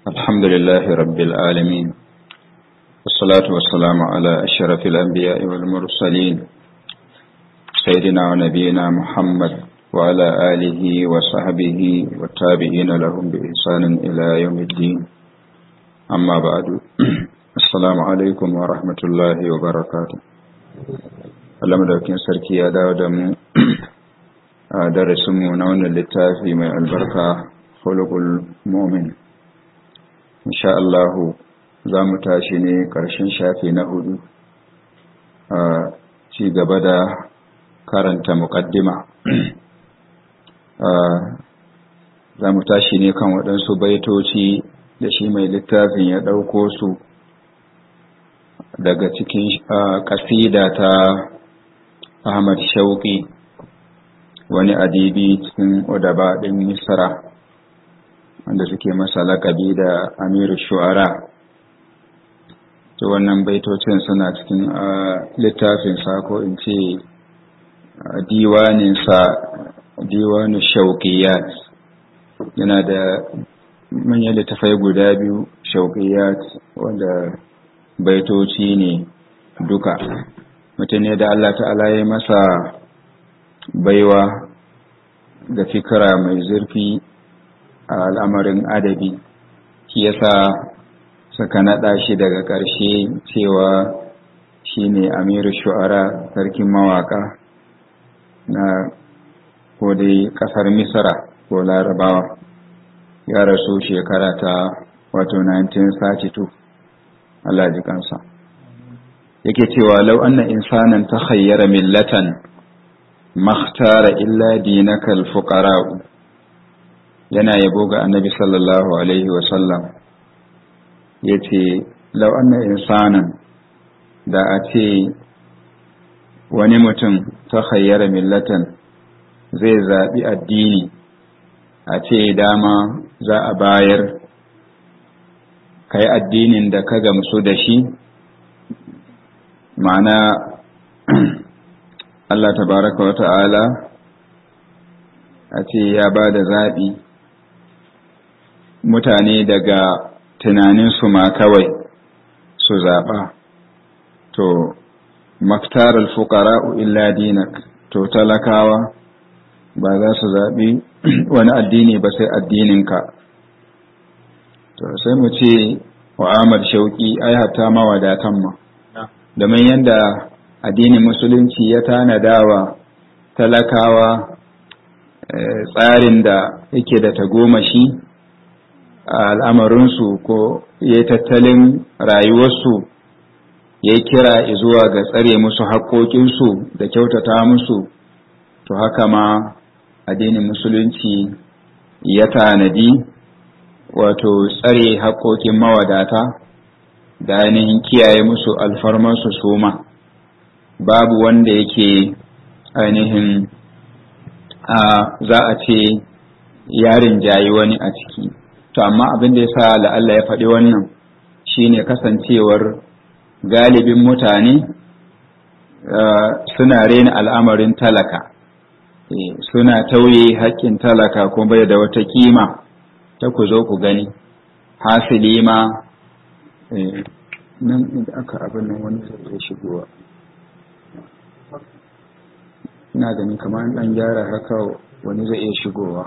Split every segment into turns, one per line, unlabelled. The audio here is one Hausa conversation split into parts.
الحمد لله رب العالمين والصلاة والسلام على أشرف الأنبياء والمرسلين سيدنا ونبينا محمد وعلى آله وصحبه والتابعين لهم بإحسان إلى يوم الدين أما بعد السلام عليكم ورحمة الله وبركاته Allah madaukin sarki ya dawo da mu a darasinmu na wannan littafi mai albarka khuluqul mu'min insha Allah za mu tashi ne ƙarshen shafi na hudu a ci gaba da karanta muƙaddima za mu tashi ne kan waɗansu baitoci da shi mai littafin ya ɗauko su daga cikin ƙasida ta Ahmad Shauƙi wani adibi cikin udaba ɗin Misra wanda suke masa laƙabi da Amiru Shu'ara to wannan baitocin suna cikin littafin sa ko in ce diwanin sa diwanin Shauƙiyat yana da manyan littafai guda biyu Shauƙiyat wanda baitoci ne duka mutum ne da Allah ta'ala ya masa baiwa da fikira mai zurfi a al'amarin adabi shi yasa suka naɗa shi daga ƙarshe cewa shi ne amiru shu'ara sarkin mawaƙa na kodai ƙasar misra ko larabawa ya rasu shekara ta wato 1932 Allah ji kansa yake cewa lau anna insanan ta khayyara millatan makhtara illa dinaka alfuqara yana yabo ga annabi sallallahu alaihi wa sallam yace lau anna insanan da a ce wani mutum ta khayyara millatan zai zaɓi addini a ce dama za a bayar kai addinin da ka gamsu da shi ma'ana Allah tabaraka wa ta'ala a ce ya ba da zaɓi mutane daga tunaninsu ma kawai su zaɓa to maktar alfuqara'u illa dinak to talakawa ba za su zaɓi wani addini ba sai addininka to sai mu ce wa Ahmad Shauki ai hatta mawadatan ma domin yadda addinin musulunci ya tanadawa talakawa tsarin da yake da tagomashi a al'amarinsu ko ya tattalin rayuwarsu ya kira zuwa ga tsare musu haƙoƙinsu da kyautata musu to haka ma addinin musulunci ya tanadi wato tsare haƙoƙin mawadata da ainihin kiyaye musu alfarmansu suma babu wanda yake ainihin za a ce yarin jayi wani a ciki to amma abin da ya sa la'alla ya faɗi wannan shine kasancewar galibin mutane suna rena al'amarin talaka suna tauye haƙƙin talaka kuma bai da wata kima ta ku zo ku gani hasili ma nan inda aka abin nan wani zai shigowa ina gani kamar dan gyara haka wani zai iya shigowa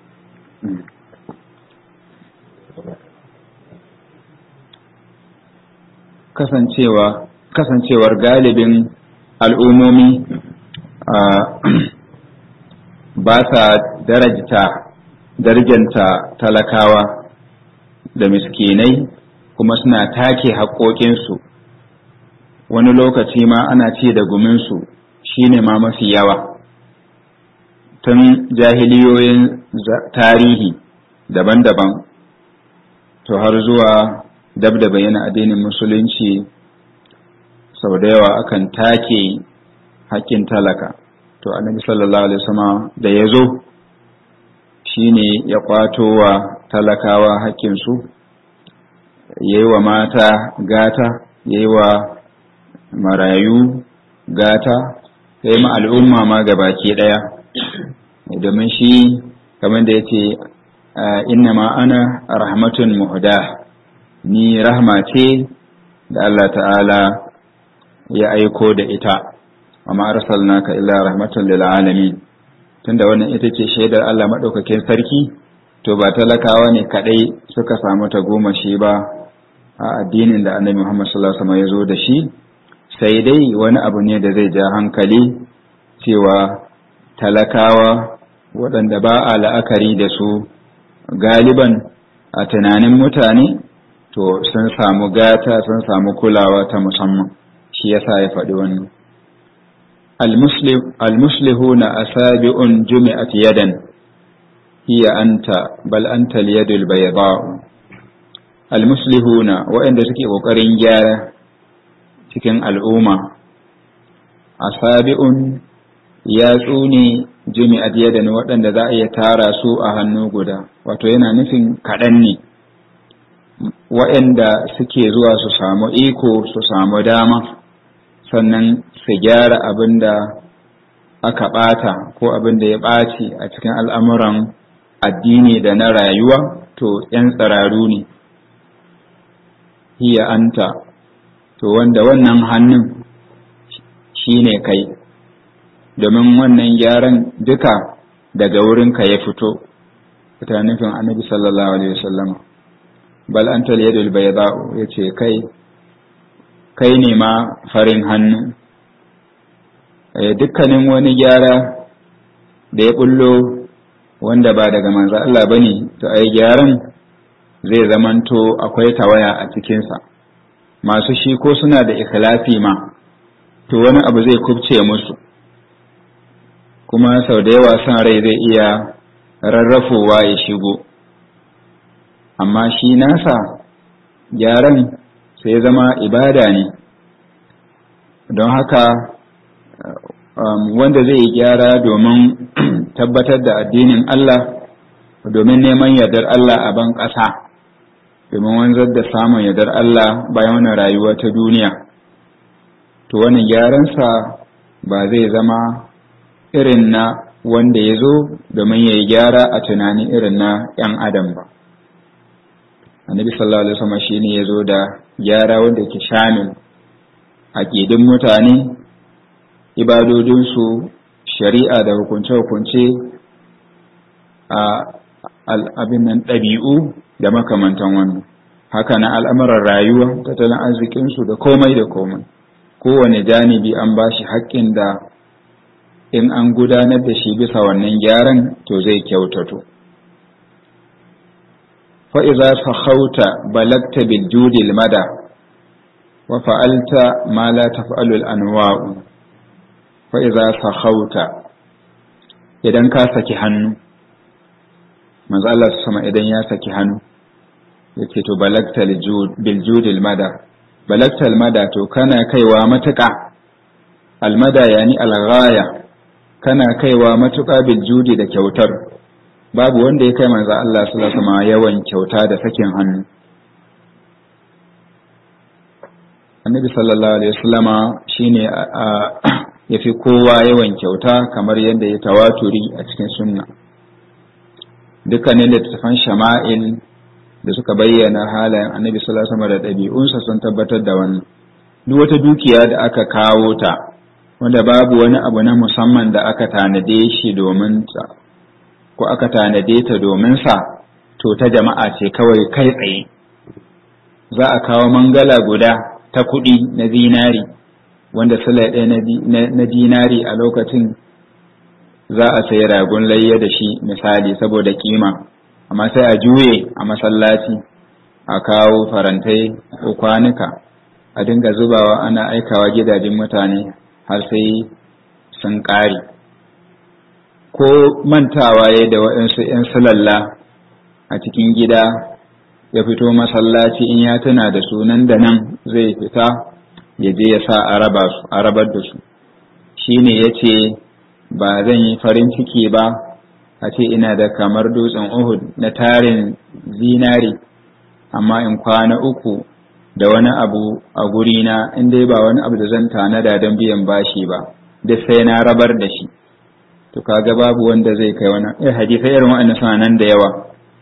kasancewa kasancewar galibin al'ummomi ba sa darajta darjanta talakawa da miskinai kuma suna take haƙoƙinsu wani lokaci ma ana ce da guminsu shine ma mafi yawa tun jahiliyoyin tarihi daban-daban to har zuwa dab da bayyana addinin musulunci sau da yawa akan take haƙƙin talaka to annabi sallallahu alaihi wasallam da ya zo shine ya kwato wa talakawa haƙƙinsu ya yi wa mata gata ya yi wa marayu gata ya yi ma al'umma ma baki ɗaya domin shi kamar da ya ce innama ana rahmatun muhda ni rahma ce da Allah ta'ala ya aiko da ita amma arsalnaka illa rahmatan lil alamin tunda wannan ita ce shaidar Allah madaukakin sarki to ba talakawa ne kadai suka samu ta goma shi ba a addinin da Annabi Muhammad sallallahu alaihi wasallam ya zo da shi sai dai wani abu ne da zai ja hankali cewa talakawa waɗanda ba a la'akari da su galiban a tunanin mutane to sun samu gata sun samu kulawa ta musamman shi yasa ya faɗi wannan almuslihuna asabi'un jumi'at yadan hiya anta bal anta al-yadul bayda'u almuslihuna waɗanda suke ƙoƙarin gyara cikin al'umma asabi'un yatsu ne jumi'at yadan waɗanda za a iya tara su a hannu guda wato yana nufin kaɗan ne waɗanda suke zuwa su samu iko su samu dama sannan su gyara abin da aka ɓata ko abin da ya ɓaci a cikin al'amuran addini da na rayuwa to ‘yan tsararu ne hiya anta to wanda wannan hannun shi ne kai domin wannan gyaran duka daga wurinka ya fito ta nufin annabi sallallahu alaihi wasallam bal anta yadul bayda'u yace kai kai ne ma farin hannu dukkanin wani gyara da ya bullo wanda ba daga manzo Allah bane to ai gyaran zai zamanto akwai tawaya a cikinsa masu shi ko suna da ikhlasi ma to wani abu zai kubce musu kuma sau da yawa son rai zai iya rarrafowa ya shigo amma shi nasa gyaran sai zama ibada ne don haka wanda zai yi gyara domin tabbatar da addinin Allah domin neman yardar Allah a ban ƙasa domin wanzar da samun yardar Allah bayan wani rayuwa ta duniya to wani gyaransa ba zai zama irin na wanda ya zo domin ya yi gyara a tunani irin na ‘yan adam ba annabi sallallahu alaihi wasallam shine ya zo da gyara wanda ke shamil aƙidin mutane ibadodinsu shari'a da hukunce-hukunce a abin nan ɗabi'u da makamantan wannan haka na al'amuran rayuwa tattalin arzikinsu da komai da komai kowane janibi an ba shi haƙƙin da in an gudanar da shi bisa wannan gyaran to zai kyautato fa'iza sahauta balagta bil judil mada wa fa'alta ma la taf'alul anwa'u fa'iza sahauta idan ka saki hannu manzo Allah sama idan ya saki hannu yake to balagta bil judil mada balagta al mada to kana kaiwa matuƙa al mada yani al ghaya kana kaiwa matuƙa bil judi da kyautar babu wanda ya kai manzo Allah sallallahu alaihi wasallam yawan kyauta da sakin hannu annabi sallallahu alaihi wasallama shine yafi kowa yawan kyauta kamar yadda ya tawaturi a cikin sunna dukkanin littattafan shama'il da suka bayyana halayen annabi sallallahu alaihi wasallam da ɗabi'unsa sun tabbatar da wannan duk wata dukiya da aka kawo ta wanda babu wani abu na musamman da aka tanade shi domin ta ko aka tanade ta domin sa to ta jama'a ce kawai kai tsaye za a kawo mangala guda ta kuɗi na zinari wanda sula ɗaya na dinari a lokacin za a sayi ragun layya da shi misali saboda kima amma sai a juye a masallaci a kawo farantai ko kwanuka a dinga zubawa ana aikawa gidajen mutane har sai sun ƙare ko mantawa ya da waɗansu 'yan sulalla a cikin gida ya fito masallaci in ya tuna da su nan da nan zai fita ya je ya sa a rabar da su shi ne ya ce ba zan yi farin ciki ba a ce ina da kamar dutsen uhud na tarin zinari amma in kwana uku da wani abu a gurina in dai ba wani abu da zan tanada don biyan bashi ba duk sai na rabar da shi to kaga babu wanda zai kai wani eh hadisai irin wa'annan suna nan da yawa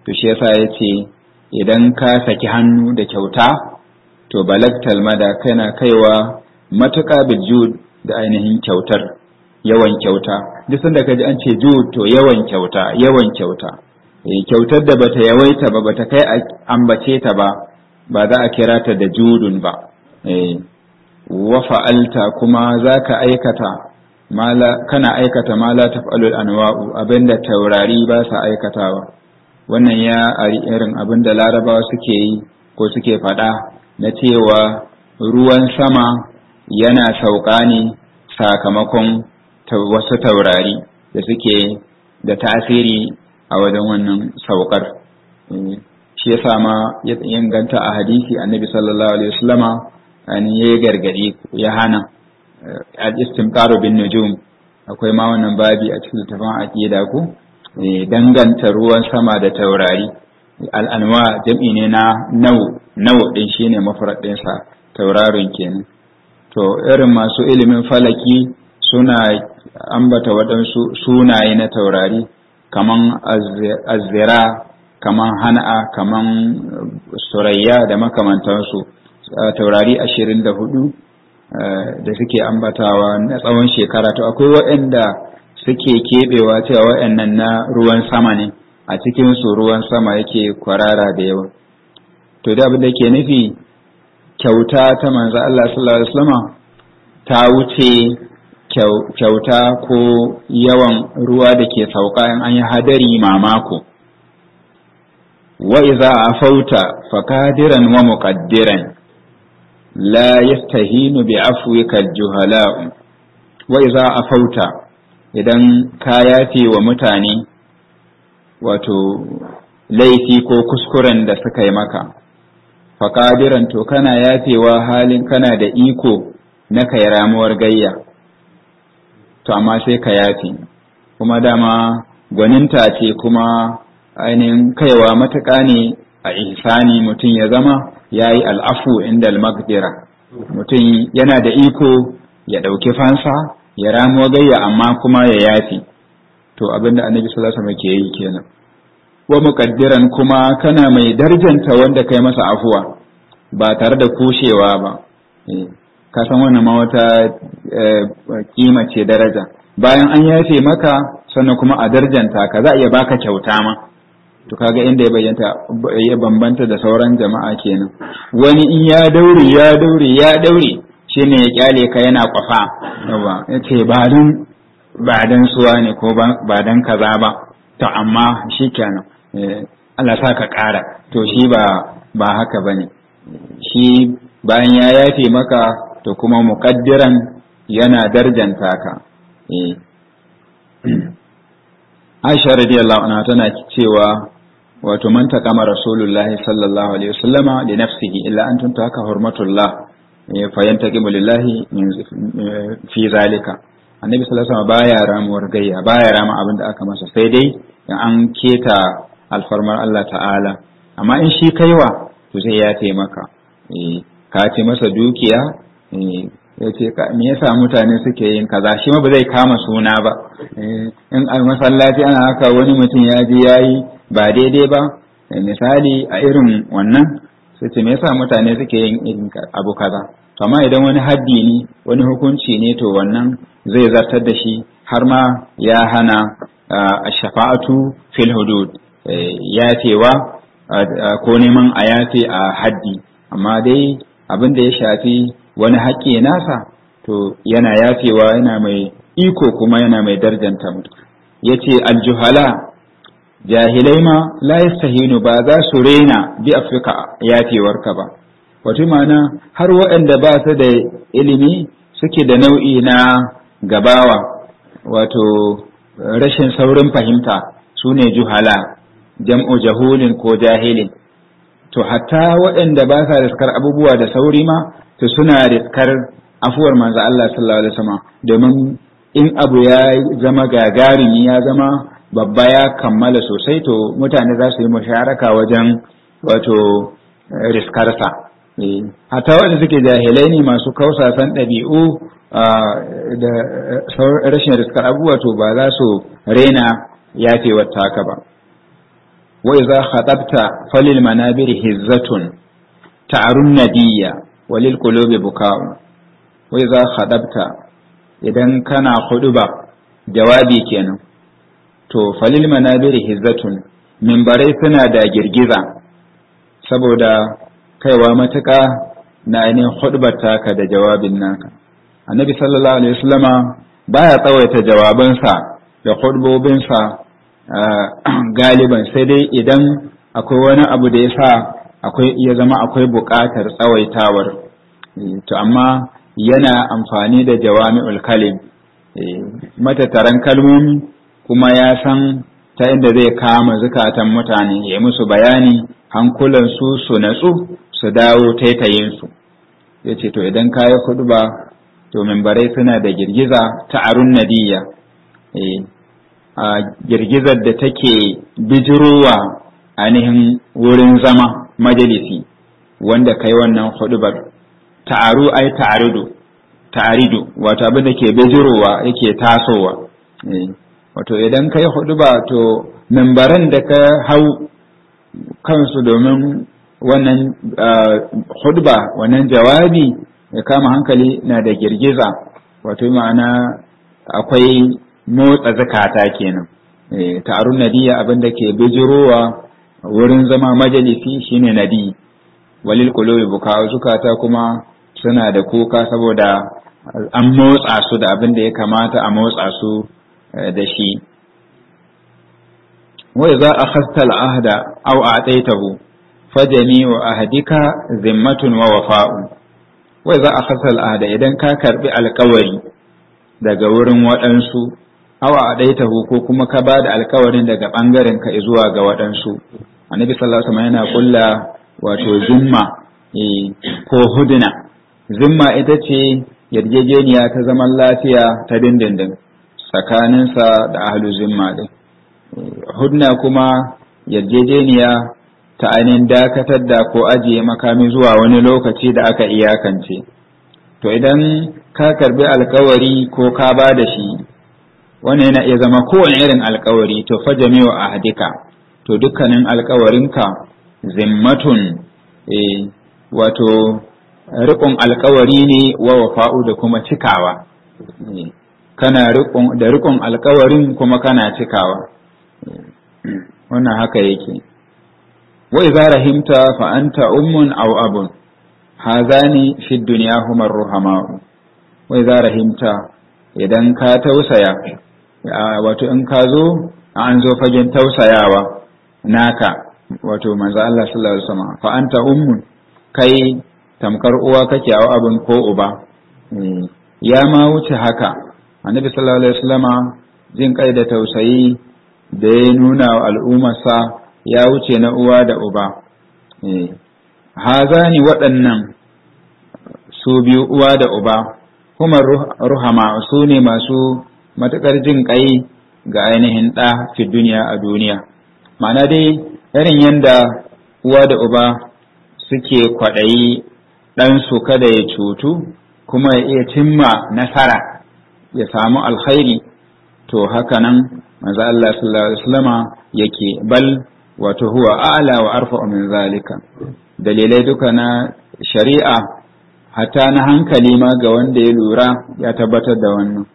to shi yasa ya ce idan ka saki hannu da kyauta to balagtal mada kana kaiwa matuƙa bijud da ainihin kyautar yawan kyauta duk sanda ka ji an ce jud to yawan kyauta yawan kyauta kyautar da bata yawaita ba bata kai ambace ta ba ba za a kira ta da judun ba wa fa'alta kuma za ka aikata kana aikata ma la taf'alul anwa'u abinda taurari ba sa aikatawa wannan ya ari irin abinda larabawa suke yi ko suke faɗa na cewa ruwan sama yana sauka ne sakamakon wasu taurari da suke da tasiri a wajen wannan saukar shi yasa ma ya inganta a hadisi annabi sallallahu alaihi wasallama an yi gargadi ya hana al-istimtaru bin nujum akwai ma wannan babi a cikin littafin aqida ku danganta ruwan sama da taurari al'anwa jam'i ne na nau nau din shine mafrad ɗinsa tauraron kenan to irin masu ilimin falaki suna ambata waɗansu sunaye na taurari kaman azzira kaman hana'a kaman surayya da makamantansu taurari ashirin da hudu da suke ambatawa na tsawon shekara to akwai waɗanda suke keɓewa cewa waɗannan na ruwan sama ne a cikinsu ruwan sama yake kwarara da yawa to da abin da ke nufi kyauta ta manzo Allah sallallahu alaihi wasallam ta wuce kyauta ko yawan ruwa da ke sauka in an yi hadari mamako wa iza afauta fakadiran wa muqaddiran la yastahinu bi afwika juhala wa iza afauta idan ka yafe wa mutane wato laifi ko kuskuren da suka yi maka fakadiran to kana yafewa halin kana da iko na kai ramuwar gayya to amma sai ka yafe kuma dama gwaninta ce kuma ainihin kaiwa matuƙa ne a ihsani mutum ya zama ya yi al'afu inda al-magdira mutum yana da iko ya ɗauki fansa ya ramuwa gayya amma kuma ya yafe to abinda annabi sallallahu alaihi ke yi kenan wa muqaddiran kuma kana mai darjanta wanda kai masa afuwa ba tare da kushewa ba ka san wannan ma wata kima ce daraja bayan an yafe maka sannan kuma a darjanta ka za a iya baka kyauta ma to kaga inda ya bayyanta ya bambanta da sauran jama'a kenan wani in ya daure ya daure ya daure shine ya kyale ka yana kwafa yawa yace ba dan ba dan suwa ne ko ba dan kaza ba to amma shikenan Allah sa ka ƙara to shi ba ba haka bane shi bayan ya yafe maka to kuma muƙaddiran yana darjanta ka Aisha radiyallahu anha tana cewa wato man taqama rasulullahi sallallahu alaihi wasallama li nafsihi illa an tuntaka hurmatullah fa yantaqimu lillahi fi zalika annabi sallallahu alaihi wasallam baya ramuwar gayya baya rama abin da aka masa sai dai in an keta alfarmar Allah ta'ala amma in shi kaiwa to sai ya taimaka ka ce masa dukiya ya ce me yasa mutane suke yin kaza shi ma ba zai kama suna ba in a masallaci ana haka wani mutum ya je yayi ba daidai ba misali a irin wannan sai ce me yasa mutane suke yin irin abu kaza to amma idan wani haddi ne wani hukunci ne to wannan zai zartar da shi har ma ya hana a shafa'atu fil hudud yafewa ko neman a yafe a haddi amma dai abin da ya shafi wani haƙƙi nasa to yana yafewa yana mai iko kuma yana mai darjanta mutu ya ce aljuhala jahilai ma la yastahinu ba za su rena bi afirka yafewarka ba wato mana har waɗanda ba su da ilimi suke da nau'i na gabawa wato rashin saurin fahimta su ne juhala jam'u jahulin ko jahilin to hatta waɗanda ba sa riskar abubuwa da sauri ma to suna riskar afuwar manzo Allah sallallahu alaihi wasallam domin in abu ya zama gagarumi ya zama babba ya kammala sosai to mutane za su yi musharaka wajen wato riskarsa hatta wanda suke jahilai ne masu kausasan ɗabi'u da rashin riskar abubuwa to ba za su rena yafewar taka ba wa idza khatabta falil manabir hizzatun ta'arun nadiyya walil qulubi buka'u wa idza khatabta idan kana ba jawabi kenan to falil manabir hizzatun mimbarai suna da girgiza saboda kaiwa matuƙa na ainihin hudubar taka da jawabin naka annabi sallallahu alaihi wasallama baya tsawaita jawabansa da hudubobinsa galiban sai dai idan akwai wani abu da ya sa akwai ya zama akwai buƙatar tsawaitawar to amma yana amfani da jawami'ul kalim matattaran kalmomi kuma ya san ta inda zai kama zukatan mutane ya musu bayani hankulansu su natsu su dawo taitayinsu ya ce to idan ka yi ba to mimbarai suna da girgiza ta arun nadiya a girgizar da take bijirowa ainihin wurin zama majalisi wanda kai wannan hudubar ta'aru ai ta'aridu ta'aridu wato abin da ke bijirowa yake tasowa wato idan kai huduba to mimbaran da ka hau kansu domin wannan hudba wannan jawabi ya kama hankali na da girgiza wato ma'ana akwai motsa zakata kenan ta'arun nadiya abin da ke bijirowa wurin zama majalisi shine nadi walil qulubi buka zukata kuma suna da kuka saboda an motsa su da abin da ya kamata a motsa su da shi wai za a khasta al'ahda aw a'taitahu fajami wa ahdika zimmatun wa wafa'u wai za a khasta al'ahda idan ka karbi alkawari daga wurin waɗansu aw a'taitahu ko kuma ka bada alkawarin daga bangaren ka zuwa ga waɗansu annabi sallallahu alaihi wasallam yana kulla wato zimma ko hudna zimma ita ce yarjejeniya ta zaman lafiya ta dindindin tsakaninsa da ahlu zimma din hudna kuma yarjejeniya ta ainihin dakatar da ko ajiye makami zuwa wani lokaci da aka iyakance to idan ka karbi alkawari ko ka ba da shi wannan yana iya zama kowane irin alkawari to fa jami'u ahdika to dukkanin alkawarinka zimmatun e, wato riƙon alkawari ne wa wafa'u da kuma cikawa e, kana da riƙon alkawarin kuma kana cikawa wannan haka yake wa idza rahimta fa anta ummun aw abun hazani fi dunya huma ruhama wa idza rahimta idan ka tausaya wato in ka zo an zo fagen tausayawa naka wato manzo Allah sallallahu alaihi wasallam fa anta ummun kai tamkar uwa kake aw abun ko uba ya ma wuce haka annabi sallallahu alaihi wasallama jin kai da tausayi da ya nuna wa al'ummarsa ya wuce na uwa da uba. Hazani waɗannan su biyu uwa da uba, kuma ruhama su ne masu matuƙar jin ƙai ga ainihin ɗa fi duniya a duniya. Ma'ana dai irin yadda uwa da uba suke kwaɗayi ɗansu kada ya cutu kuma ya iya cimma nasara ya samu alkhairi to haka nan manzo Allah sallallahu alaihi wasallama yake bal wato huwa a'la wa arfa'u min zalika dalilai duka na shari'a hatta na hankali ma ga wanda ya lura ya tabbatar da wannan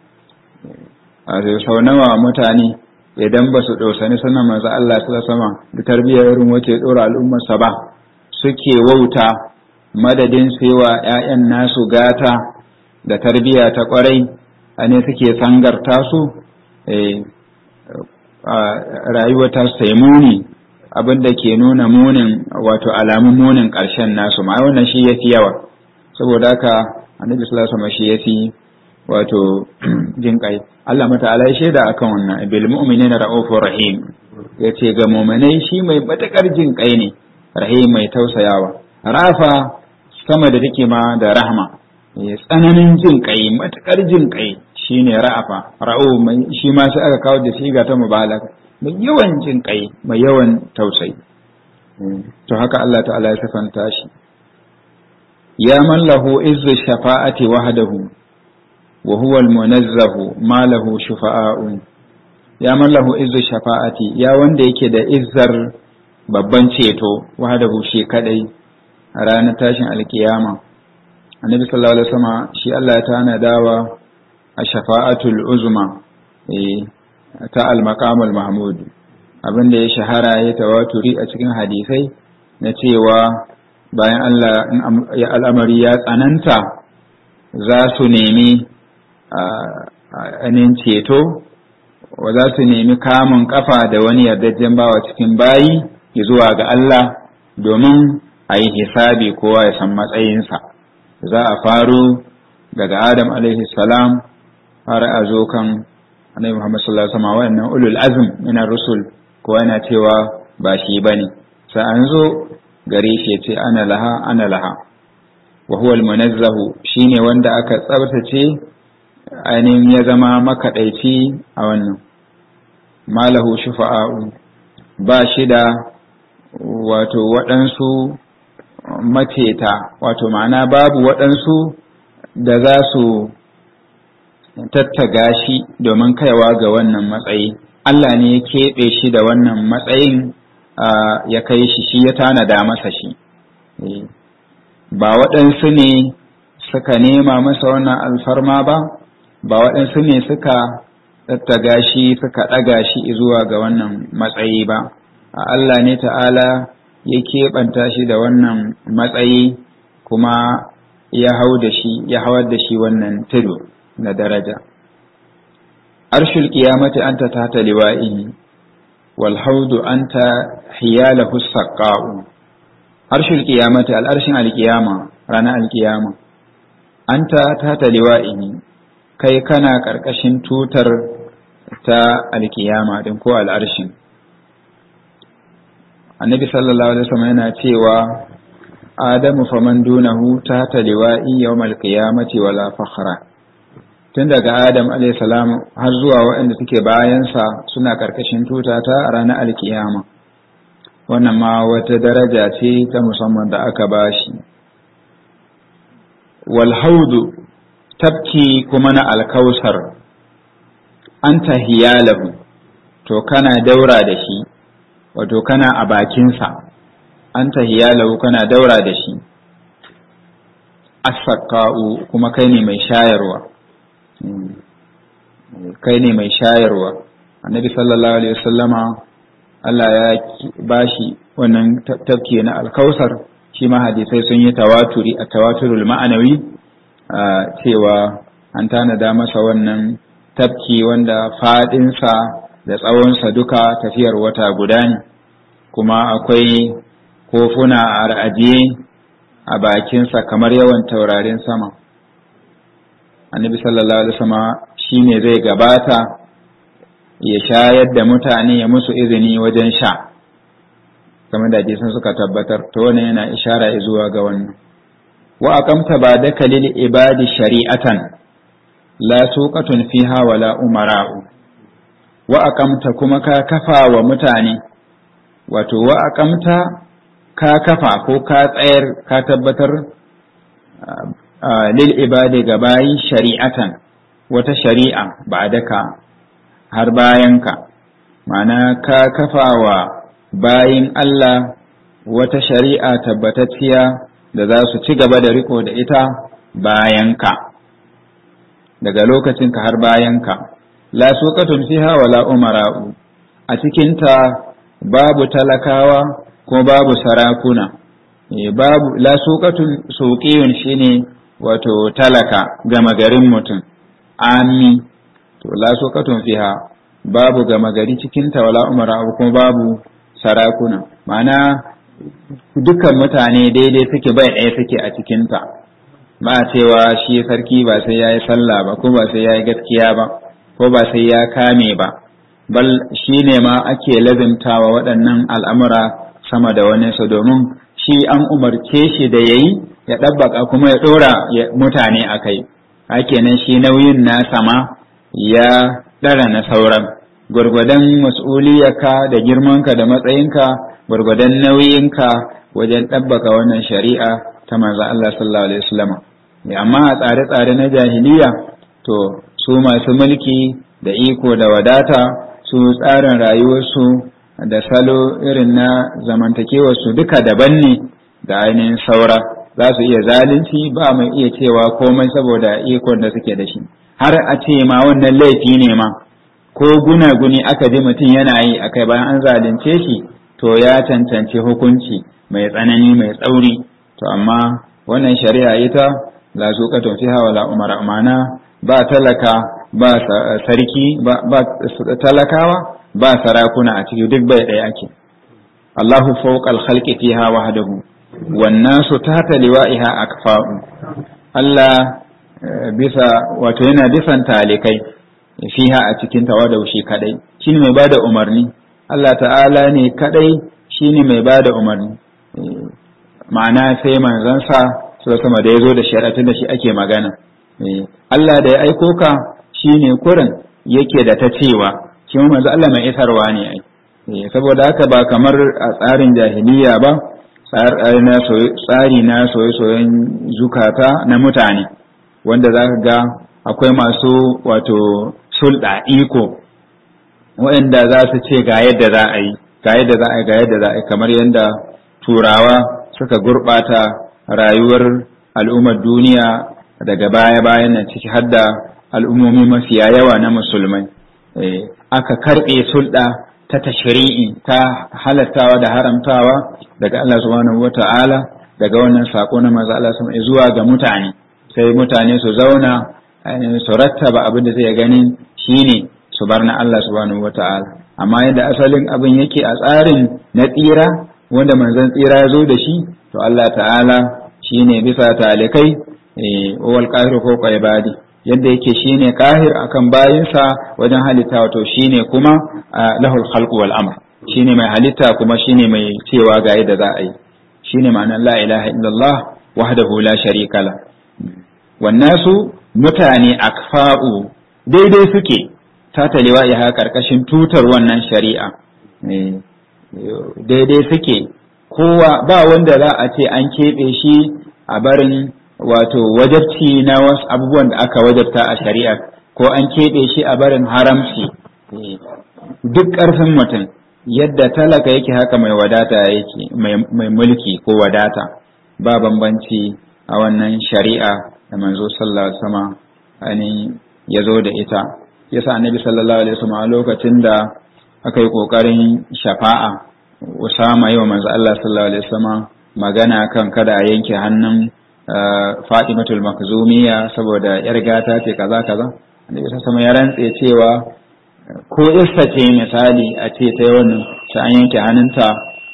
a sau nawa mutane idan ba su ɗosani sanan manzo Allah sallallahu alaihi wasallama da tarbiyyar irin wace dora al'ummarsa ba suke wauta madadin wa 'ya'yan nasu gata da tarbiyya ta kwarai a ne suke sangarta su rayuwa ta sai muni abin da ke nuna munin wato alamun munin ƙarshen nasu ma wannan shi yafi yawa saboda haka annabi sallallahu alaihi wasallam shi yafi wato jin kai Allah mata'ala ya shaida akan wannan bil mu'minina ra'ufur rahim yace ga mu'minai shi mai matakar jin kai ne rahim mai tausayawa rafa sama da take ma da rahma tsananin jin kai matakar jin kai shine ra'afa ra'u mai shi ma sai aka kawo da siga ta mubalaga mai yawan jin kai mai yawan tausayi to haka Allah ta'ala ya sifanta shi ya man lahu izzu shafa'ati wahdahu wa huwa al-munazzahu ma lahu shufa'a'un ya man lahu izzu shafa'ati ya wanda yake da izzar babban ceto wahdahu shi kadai a ranar tashin alkiyama annabi sallallahu alaihi wasallam shi Allah ya tanadawa a shafa'atul uzma ta al-maqamul mahmud abinda ya shahara ya tawaturi a cikin hadisai na cewa bayan Allah in al'amari ya tsananta za su nemi anin ceto wa za su nemi kamun kafa da wani yardajjen bawa cikin bayi zuwa ga Allah domin a yi hisabi kowa ya san matsayinsa za a faro daga Adam alaihi salam har a zo kan Annabi Muhammad sallallahu alaihi wasallam wannan ulul azm min rusul kowa yana cewa ba shi bane sai an zo gare shi ce ana laha ana laha wa huwa al-munazzahu shine wanda aka tsabtace ainihin ya zama makaɗaici a wannan malahu shufa'a'u ba shi da wato waɗansu maceta wato ma'ana babu waɗansu da za su tattaga shi domin kaiwa ga wannan matsayi Allah ne ya keɓe shi da wannan matsayin ya kai shi shi ya tanada masa shi ba waɗansu ne suka nema masa wannan alfarma ba ba waɗansu ne suka tattaga shi suka ɗaga shi zuwa ga wannan matsayi ba a Allah ne ta'ala ya keɓanta shi da wannan matsayi kuma ya hau da shi ya hawar da shi wannan tudu na daraja arshul qiyamati anta tahta liwa'ihi wal haudu anta hiyalahu saqqa'u arshul qiyamati al arshin al qiyama ranar al qiyama anta tahta liwa'ihi kai kana ƙarƙashin tutar ta alkiyama din ko al'arshin annabi sallallahu alaihi wasallam yana cewa adamu faman dunahu ta taliwa'i yawmal qiyamati wala fakhra tun daga adam alaihi salam har zuwa waɗanda suke bayansa suna ƙarƙashin tuta ta a ranar alkiyama wannan ma wata daraja ce ta musamman da aka bashi wal haudu tafki kuma na alkausar an tahiyalahu to kana daura da shi wato kana a bakinsa an tahiyalahu kana daura da shi asaka'u kuma kai ne mai shayarwa kai ne mai shayarwa annabi sallallahu alaihi wasallama Allah ya bashi wannan tafki na alkausar shi ma hadisai sun yi tawaturi a tawaturul ma'anawi cewa an tanada masa wannan tafki wanda faɗinsa da tsawonsa duka tafiyar wata guda ne kuma akwai kofuna a ra'ajiye a bakinsa kamar yawan taurarin sama annabi sallallahu alaihi wasallam shine zai gabata ya shayar da mutane ya musu izini wajen sha kamar da hadisan suka tabbatar to wannan yana ishara zuwa ga wannan wa aqamta ba'daka lil ibadi shari'atan la tuqatun fiha wala umara'u wa aqamta kuma ka kafa wa mutane wato wa aqamta ka kafa ko ka tsayar ka tabbatar lil ibadi gabayi shari'atan wata shari'a ba'daka har bayanka ma'ana ka kafa wa bayin Allah wata shari'a tabbatacciya da za su ci gaba da riko da ita bayanka daga lokacinka har bayanka la suqatun fiha wala umara'u a cikinta babu talakawa ko babu sarakuna babu la suqatun suqiyun shine wato talaka gama garin mutum ami to la suqatun fiha babu gama gari cikinta wala umara'u kuma babu sarakuna ma'ana dukkan mutane daidai suke bai ɗaya suke a cikinta ba cewa shi sarki ba sai ya yi sallah ba ko ba sai ya yi gaskiya ba ko ba sai ya kame ba bal shi ne ma ake lazimtawa waɗannan al'amura sama da wani su domin shi an umarce shi da ya yi ya ɗabbaka kuma ya ɗora mutane a kai nan shi nauyin nasa ma ya ɗara na sauran gwargwadon mas'uliyarka da girmanka da matsayinka gwargwadon nauyinka wajen ɗabbaka wannan shari'a ta manzo Allah sallallahu alaihi wasallam amma a tsare-tsare na jahiliya to su masu mulki da iko da wadata su tsarin rayuwarsu da salo irin na zamantakewar su duka daban ne da ainihin saura za su iya zalunci ba mai iya cewa komai saboda ikon da suke da shi har a ce ma wannan laifi ne ma ko guna-guni aka ji mutum yana yi akai bayan an zalunce shi to ya cancanci hukunci mai tsanani mai tsauri to amma wannan shari'a ita la zuqatun fiha wala umara mana ba talaka ba sarki ba talakawa ba sarakuna a ciki duk bai ɗaya ake Allahu fawqal khalqi fiha wahdahu wan nasu tahta liwa'iha akfa'u Allah bisa wato yana bisan talikai fiha a cikin tawadau shi kadai shine mai bada umarni Allah ta'ala ne kadai shine mai bada umarni ma'ana sai manzansa sai sama da yazo da shari'atun da shi ake magana Allah da ya aiko ka shine kurin yake da ta cewa shi manzo Allah mai isarwa ne ai saboda haka ba kamar a tsarin jahiliya ba tsari na soye-soyen zukata na mutane wanda za ka ga akwai masu wato sulɗa iko waɗanda za su ce ga yadda za a yi ga yadda za a yi ga yadda za a yi kamar yadda turawa suka gurɓata rayuwar al'ummar duniya daga baya-bayan nan ciki har da al'ummomi mafiya yawa na musulmai aka karɓe sulɗa ta tashri'i ta halattawa da haramtawa daga Allah subhanahu wata'ala daga wannan sako na manzo Allah subhanahu zuwa ga mutane sai mutane su zauna su rattaba abin da zai ganin shine su bar na Allah subhanahu wata'ala amma yadda asalin abin yake a tsarin na tsira wanda manzon tsira ya zo da shi to Allah ta'ala shine bisa talikai wal qahiru ko ibadi yadda yake shine kahir akan bayinsa wajen halitta wato shine kuma lahul khalqu wal amr shine mai halitta kuma shine mai cewa ga yadda za a yi shine ma'anar la ilaha illallah wahdahu la sharika la wannasu mutane akfa'u daidai suke ta talewa ya karkashin tutar wannan shari'a daidai suke kowa ba wanda za a ce an keɓe shi a barin wato wajabci na wasu abubuwan da aka wajabta a shari'a ko an keɓe shi a barin haramci duk ƙarfin mutum yadda talaka yake haka mai wadata yake mai mulki ko wadata ba bambanci a wannan shari'a da manzo sallallahu alaihi wasallam ani ya zo da ita yasa annabi sallallahu alaihi wasallam a lokacin da aka yi kokarin shafa'a usama yi wa manzo Allah sallallahu alaihi wasallam magana kan kada a yanke hannun Fatimatul Makzumiya saboda yar gata ce kaza kaza annabi sama ya rantse cewa ko issa ce misali a ce ta wannan ta an yanke hannunta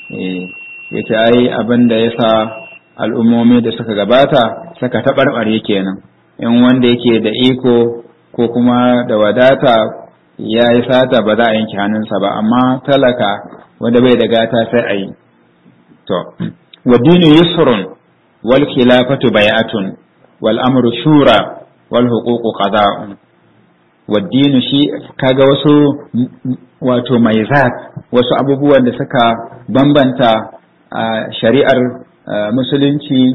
ya ce ai abin da ya sa al'ummomi da suka gabata suka taɓarɓare kenan in wanda yake da iko ko kuma da wadata ya yi sata ba za a yanke hannunsa ba amma talaka wanda bai da gata sai a yi to wa dinu yusrun wal khilafatu bai'atun wal amru shura wal huququ qada'un wa dinu shi kaga wasu wato maizat wasu abubuwan da suka bambanta a shari'ar musulunci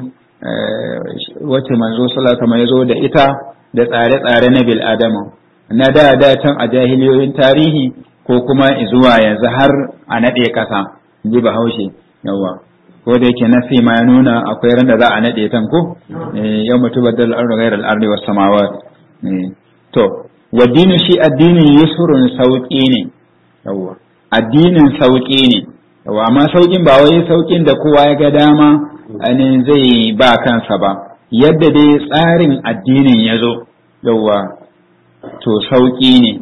wacce manzo sallallahu alaihi zo da ita da tsare-tsare na bil adama na da da can a jahiliyoyin tarihi ko kuma zuwa yanzu har a naɗe ƙasa ji bahaushe yawa ko da yake nasi ma ya nuna akwai ran da za a naɗe tan ko yau mutu badal ardu ghayr al ardi was samawat to wa dinu shi addinin yusrun sauki ne yawa addinin sauki ne yawa amma saukin ba wai saukin da kowa ya ga dama ainihin zai ba kansa ba yadda dai tsarin addinin ya zo yawa to sauki ne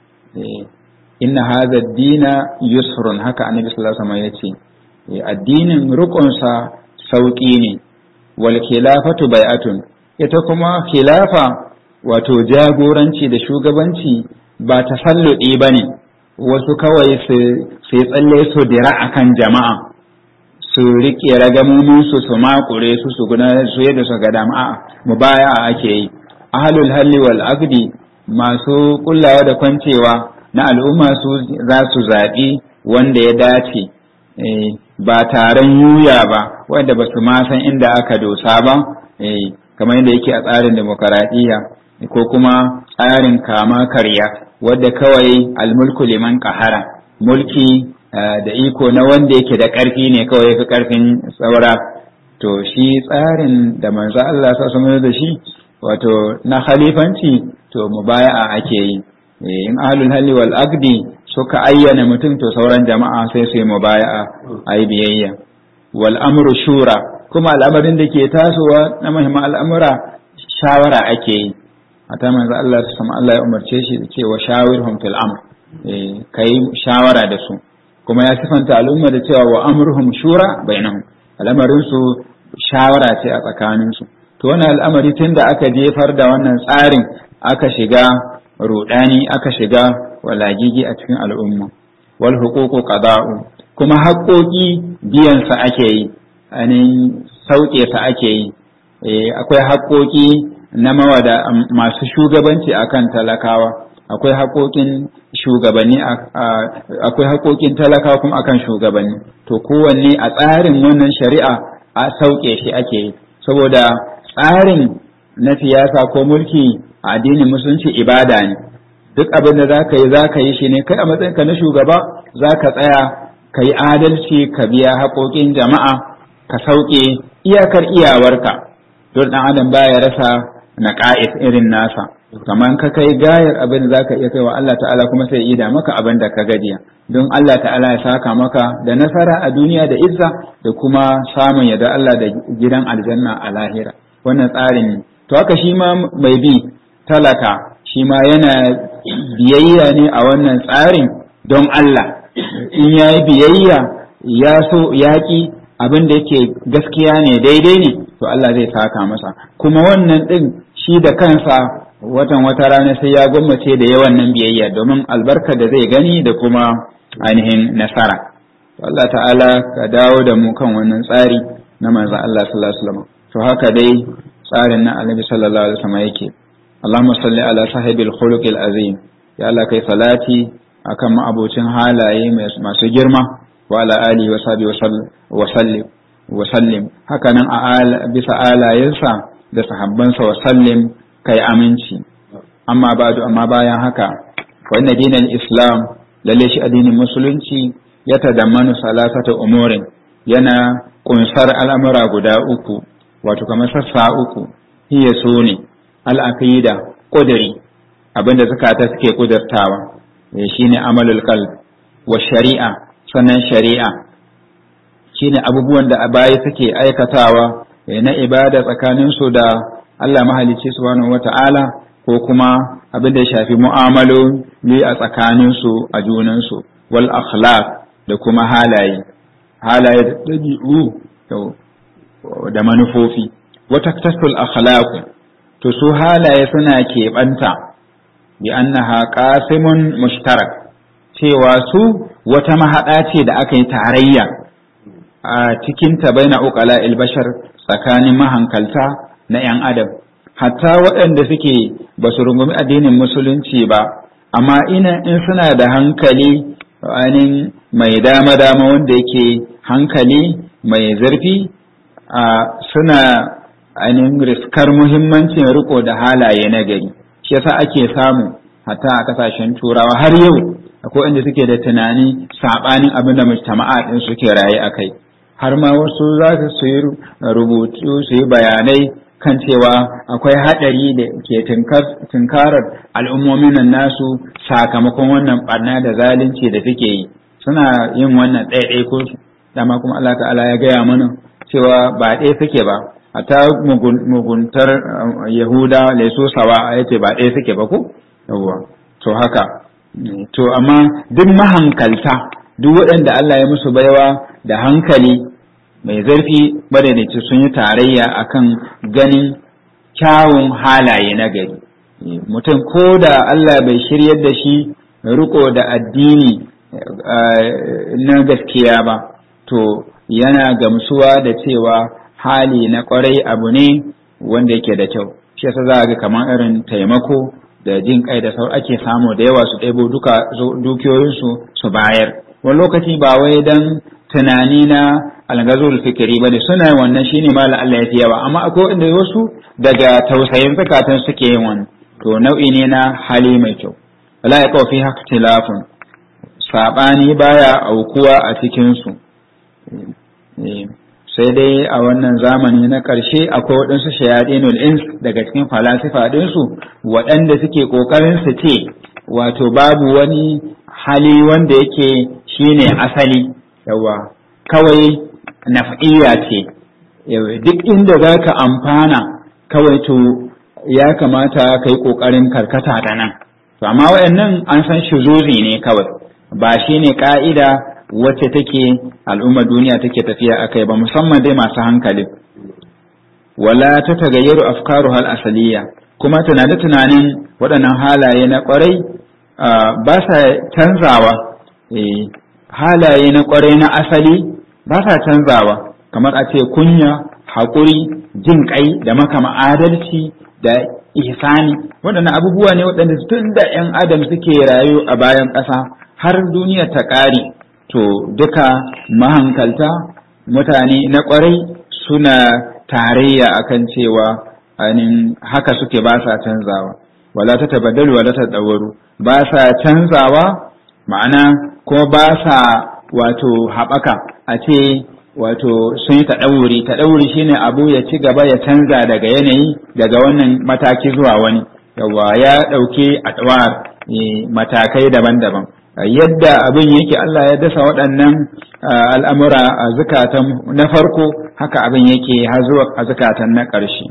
inna hadha dina yusrun haka annabi sallallahu alaihi wasallam yace addinin rukunsa sauki ne wal khilafatu bai'atun ita kuma khilafa wato jagoranci da shugabanci ba tasalludi bane wasu kawai su tsalle su dira akan jama'a su riƙe ragamomin su su makure su su gudanar su yadda su ga dama mu baya ake yi ahlul halli wal aqdi masu kullawa da kwancewa na al'umma su za su zaɓi wanda ya dace ba taron yuya ba wanda ba su ma san inda aka dosa ba kamar yadda yake a tsarin demokaradiyya ko kuma tsarin kama karya wadda kawai almulku liman kahara mulki da iko na wanda yake da ƙarfi ne kawai yafi ƙarfin saura to shi tsarin da manzo Allah sa sanar da shi wato na khalifanci to mubaya'a ake yi in ahlul halli wal aqdi suka ayyana mutum to sauran jama'a sai su yi mubaya'a ayi biyayya wal amru shura kuma al'amarin da ke tasowa na muhimman al'amura shawara ake yi hata manzo Allah su sama Allah ya umarce shi da cewa shawirhum fil amr eh kai shawara da su kuma ya sifanta al'umma da cewa wa amruhum shura bainahum al'amarin su shawara ce a tsakanin su to wannan al'amari tunda aka jefar da wannan tsarin aka shiga rudani aka shiga walagigi a cikin al'umma wal huququ qada'u kuma haƙoƙi biyan sa ake yi anin sauke sa ake yi akwai haƙoƙi na mawada masu shugabanci akan talakawa akwai haƙoƙin shugabanni akwai haƙoƙin talakawa kuma akan shugabanni to kowanne a tsarin wannan shari'a a sauke shi ake yi saboda tsarin na siyasa ko mulki a addinin musulunci ibada ne duk abin da za ka yi za ka yi shi ne kai a matsayinka na shugaba za ka tsaya ka yi adalci ka biya haƙoƙin jama'a ka sauke iyakar iyawarka don ɗan adam baya rasa na ƙa'is irin nasa kamar ka kai gayar abin da zaka iya kai wa Allah ta'ala kuma sai ida maka abin da ka gajiya don Allah ta'ala ya saka maka da nasara a duniya da izza da kuma samun yadda Allah da gidan aljanna a lahira wannan tsarin ne to haka shi ma mai bi talaka shi ma yana biyayya ne a wannan tsarin don Allah in yayi biyayya ya so yaƙi abin da yake gaskiya ne daidai ne to Allah zai saka masa kuma wannan din shi da kansa watan wata rana sai ya gwammace da yawan nan biyayya domin albarka da zai gani da kuma ainihin nasara to Allah ta'ala ka dawo da mu kan wannan tsari na manzo Allah sallallahu alaihi wasallam to haka dai tsarin na Annabi sallallahu alaihi wasallam yake Allahumma salli ala sahibil khuluqil azim ya Allah kai salati akan ma'abocin halaye masu girma wa ala alihi wa sahbihi wa sallim wa sallim hakanan a bisa alayensa da sahabbansa wa sallim kai aminci amma ba'du amma bayan haka wa inna dinal islam lalle shi addinin musulunci ya tadammanu salasata umurin yana kunsar al'amura guda uku wato kamar sassa uku hiya su ne al'aqida qudri abinda zakata suke kudurtawa shine amalul qalb wa shari'a sannan shari'a shine abubuwan da a baya suke aikatawa na ibada tsakaninsu da Allah mahalicci subhanahu wata'ala ko kuma abin da ya shafi mu'amaloli a tsakaninsu a junansu wal akhlaq da kuma halaye halaye da ɗabi'u da manufofi wata tasul akhlaq to su halaye suna keɓanta bi annaha qasimun mushtarak cewa su wata mahaɗa ce da aka yi tarayya a cikinta baina uqala bashar tsakanin mahankalta na 'yan adam hatta waɗanda suke ba su rungumi addinin musulunci ba amma ina in suna da hankali ainihin mai dama-dama wanda yake hankali mai zurfi suna ainihin riskar muhimmancin riko da halaye na gari shi yasa ake samu hatta a kasashen turawa har yau akwai inda suke da tunani saɓanin abin da mujtama'a ɗin suke raye a kai har ma wasu za su yi rubutu su yi bayanai kan cewa akwai haɗari da ke tunkarar al'ummomin nan nasu sakamakon wannan ɓarna da zalunci da suke yi suna yin wannan ɗaiɗai ko dama kuma Allah ta'ala ya gaya mana cewa ba ɗaya suke ba ta muguntar yahuda laiso sawa ya ce ba ɗaya suke ba ko yawwa to haka to amma duk mahankalta duk waɗanda Allah ya musu baiwa da hankali mai zarfi madadaci sun yi tarayya akan ganin kyawun halaye na gari mutum ko da Allah bai shiryar da shi riko da addini na gaskiya ba to yana gamsuwa da cewa hali na kwarai abu ne wanda yake da kyau shi yasa za ga kamar irin taimako da jin kai da sau ake samu da yawa su ɗebo duka dukiyoyinsu su bayar wani lokaci ba wai dan tunani na algazul fikiri bane suna wannan shine ma Allah ya fi yawa amma akwai inda wasu daga tausayin zakatan suke yin wannan to nau'i ne na hali mai kyau wala ya kawo fi ikhtilafun saɓani baya aukuwa a cikinsu sai dai a wannan zamani na ƙarshe akwai waɗansu shayadinul ins daga cikin falasifa ɗinsu waɗanda suke ƙoƙarin su ce wato babu wani hali wanda yake shine asali yawa kawai naf'iyya ce duk inda za ka amfana kawai to ya kamata ka yi ƙoƙarin karkata da nan to amma waɗannan an san shuzuzi ne kawai ba shi ne ƙa'ida wacce take al'ummar duniya take tafiya a kai ba musamman dai masu hankali wala ta tagayyaru afkaru hal asaliya kuma tunane tunanin waɗannan halaye na ƙwarai ba sa canzawa halaye na ƙwarai na asali ba sa canzawa kamar a ce kunya haƙuri jin ƙai da makama adalci da ihsani waɗannan abubuwa ne waɗanda tun da 'yan adam suke rayu a bayan ƙasa har duniya ta ƙare to duka mahankalta mutane na ƙwarai suna tarayya akan cewa anin haka suke ba sa canzawa wala ta tabaddalu wala ta dawaru ba sa canzawa ma'ana ko ba sa wato haɓaka a ce wato sun yi taɗauri taɗauri shine abu ya ci gaba ya canza daga yanayi daga wannan mataki zuwa wani yawa ya ɗauki atwar matakai daban-daban yadda abin yake Allah ya dasa waɗannan al'amura a zukatan na farko haka abin yake har zuwa a zukatan na ƙarshe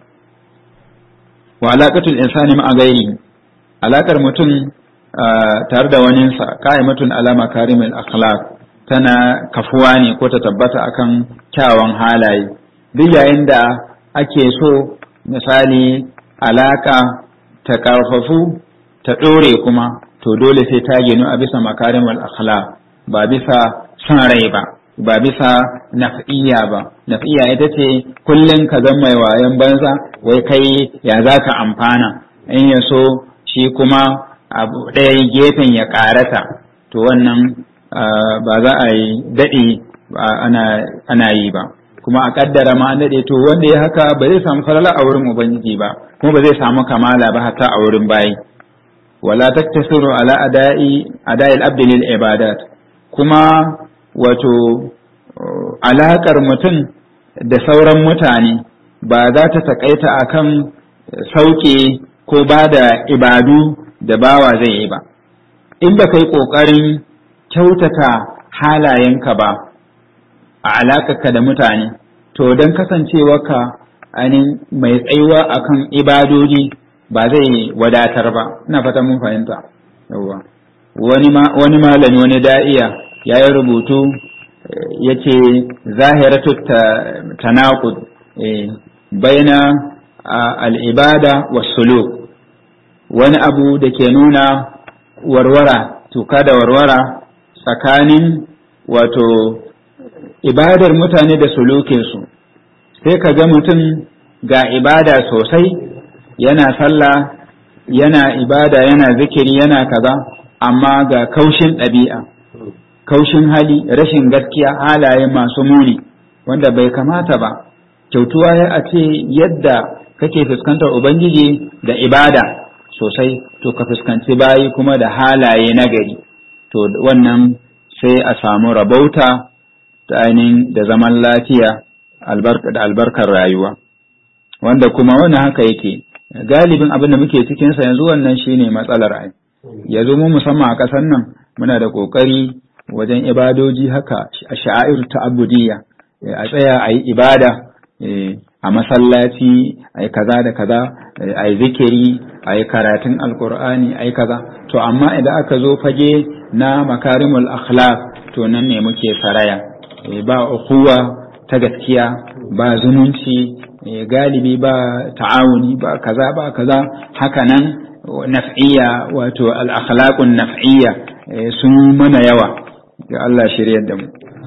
wa alaƙatul insani ma gairi alaƙar mutum tare da waninsa ka'imatun alama karimul akhlaq tana kafuwa ne ko ta tabbata akan kyawawan halaye duk yayin da ake so misali alaka ta karfafu ta ɗore kuma to dole sai ta ginu a bisa makarimul akhlaq ba bisa son rai ba ba bisa naf'iyya ba naf'iyya ita ce kullum ka zama mai wayan banza wai kai ya za ka amfana in ya so shi kuma abu ɗaya gefen ya ƙarata to wannan ba za a yi daɗe ana yi ba kuma a ƙaddara ma an daɗe to wanda ya haka ba zai samu falala a wurin ubangiji ba kuma ba zai samu kamala ba hatta a wurin bayi wala taktasiru ala ada'i ada'i al-abd lil ibadat kuma wato alaƙar mutum da sauran mutane ba za ta taƙaita akan sauke ko ba da ibadu da bawa zai yi ba in ba kai ƙoƙarin kyautata halayenka ba a alaƙarka da mutane to don kasancewarka ainihin mai tsayuwa akan ibadoji ba zai wadatar ba ina fata mun fahimta yawwa wani malami wani da'iya ya yi rubutu ya ce zahiratu tanaqud baina al'ibada wa suluk wani abu da ke nuna warwara tuka da warwara tsakanin wato ibadar mutane da sulukinsu sai ka ga mutum ga ibada sosai yana sallah yana ibada yana zikiri yana kaza amma ga kaushin ɗabi'a kaushin hali rashin gaskiya halaye masu muni wanda bai kamata ba kyautuwa ya a ce yadda kake fuskantar ubangiji da ibada sosai to ka fuskanci bayi kuma da halaye nagari to wannan sai a samu rabauta ta ainihin da zaman lafiya da albarkar rayuwa wanda kuma wannan haka yake galibin abin da muke cikinsa yanzu wannan shine matsalar ai yanzu mu musamman a ƙasar nan muna da ƙoƙari wajen ibadoji haka a sha'air ta'abbudiyya a tsaya a yi ibada a masallaci a yi kaza da kaza a yi zikiri a yi karatun alkur'ani a yi kaza to amma idan aka zo fage na makarimul akhlaq to nan ne muke saraya ba ukuwa ta gaskiya ba zumunci galibi ba ta'awuni ba kaza ba kaza haka nan naf'iyya wato al-akhlaqun naf'iyya sun mana yawa ga Allah shiryar da mu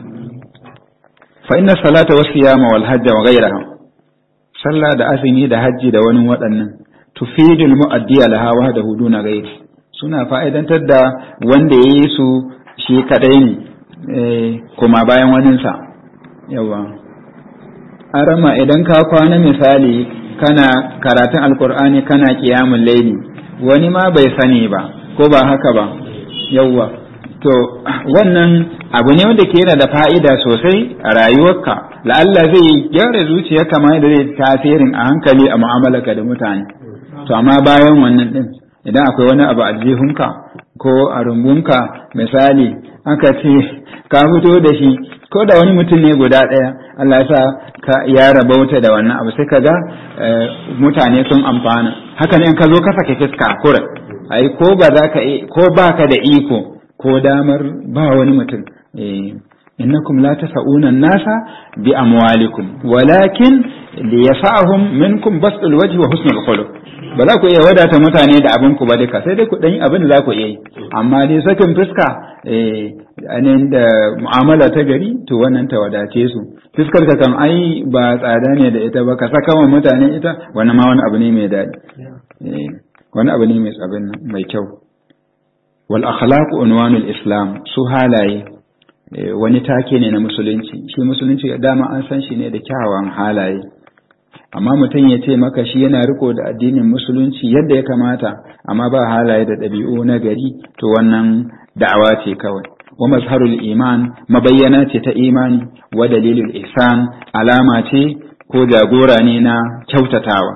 fa inna salata was siyama wal hajj wa ghayraha sallah da azumi da hajji da wani waɗannan tufidul mu'addiya laha wahdahu duna ghayri suna fa'idantar da wanda yayi su shi kadai ne kuma bayan waninsa yawa arama idan ka kwana misali kana karatun alkur'ani kana kiyamun laili wani ma bai sani ba ko ba haka ba yawwa to wannan abu ne wanda ke yana da fa'ida sosai a rayuwarka la'alla zai gyara zuciya kama da zai tasirin a hankali a mu'amalarka da mutane to amma bayan wannan din idan akwai wani abu a jihunka ko a rumbunka misali aka ce ka fito da shi ko da wani mutum ne guda ɗaya Allah ya sa ka ya rabauta da wannan abu sai ka ga mutane sun amfana haka ne in ka zo ka sake fiska kura ai ko ba za ka ko baka da iko ko damar ba wani mutum innakum la tasa'una nasa bi amwalikum walakin liyasa'hum minkum basdul wajhi wa husnul khuluq ba za ku iya wadata mutane da abin ku ba duka sai dai ku dan abin da za ku iya yi amma dai sakin fuska eh anin da mu'amala ta gari to wannan ta wadace su fuskar ka kan ai ba tsada ne da ita ba ka saka wa mutane ita wannan ma wani abu ne mai daɗi eh wani abu ne mai tsabin mai kyau wal akhlaq unwanul islam su halaye wani take ne na musulunci shi musulunci dama an san shi ne da kyawawan halaye amma mutum ya ce maka shi yana riko da addinin musulunci yadda ya kamata amma ba halaye da ɗabi'u na gari to wannan da'awa ce kawai wa mazharul iman mabayyana ce ta imani wa dalilul ihsan alama ce ko jagora ne na kyautatawa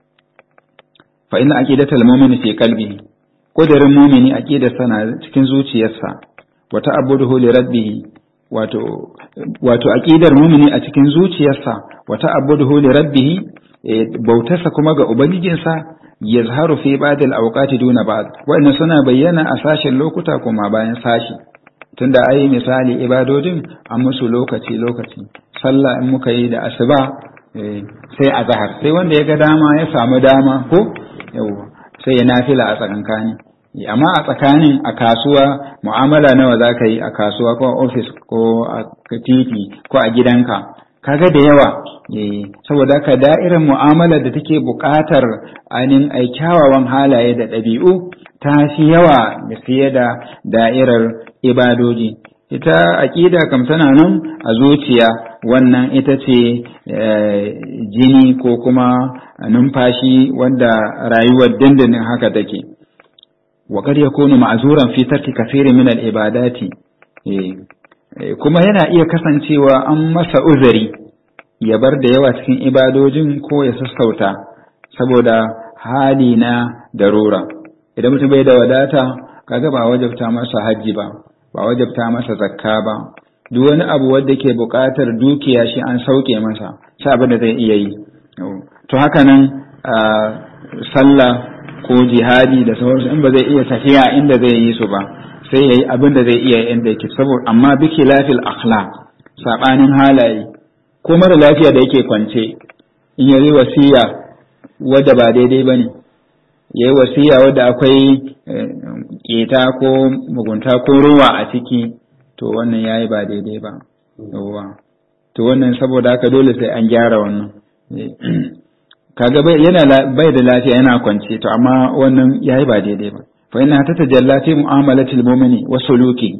fa inna aqidatal mu'mini fi qalbihi kudirin mu'mini aqidarsa na cikin zuciyarsa wa ta'abbuduhu li rabbih wato wato aqidar mu'mini a cikin zuciyarsa wa ta'abbuduhu li rabbih bautarsa kuma ga ubangijinsa yazharu fi ba'd al-awqati duna ba'd wannan suna bayyana a sashen lokuta kuma bayan sashi tunda ai misali ibadodin an musu lokaci lokaci sallah in muka yi da asuba sai a zahar sai wanda ya ga dama ya samu dama ko yawa sai ya nafila a tsakankani amma a tsakanin a kasuwa mu'amala nawa za ka yi a kasuwa ko a ofis ko a titi ko a gidanka kaga da yawa saboda ka da'irar mu'amalar da take buƙatar ainihin ai kyawawan halaye da ɗabi'u ta fi yawa da fiye da da'irar ibadoji ita aƙida kam tana nan a zuciya wannan ita ce jini ko kuma numfashi wanda rayuwar dindindin haka take wa kad yakunu ma'zuran fi tarki kathirin min al-ibadati kuma yana iya kasancewa an masa uzuri ya bar da yawa cikin ibadojin ko ya sassauta saboda hali na darura idan mutum bai da wadata kaga ba wajabta masa hajji ba ba wajabta masa zakka ba duk wani abu wanda ke buƙatar dukiya shi an sauke masa sai abin da zai iya yi to haka nan sallah ko jihadi da sauransu in ba zai iya tafiya inda zai yi su ba sai yayi abin da zai iya inda yake saboda amma biki lafil akhlaq sabanin halaye ko mara lafiya da yake kwance in yayi wasiya wadda ba daidai bane yayi wasiya wadda akwai keta ko mugunta ko ruwa a ciki to wannan yayi ba daidai ba yawa to wannan saboda haka dole sai an gyara wannan kaga bai yana bai da lafiya yana kwance to amma wannan yayi ba daidai ba fa inna ta tajalla fi mu'amalatil mu'mini wa suluki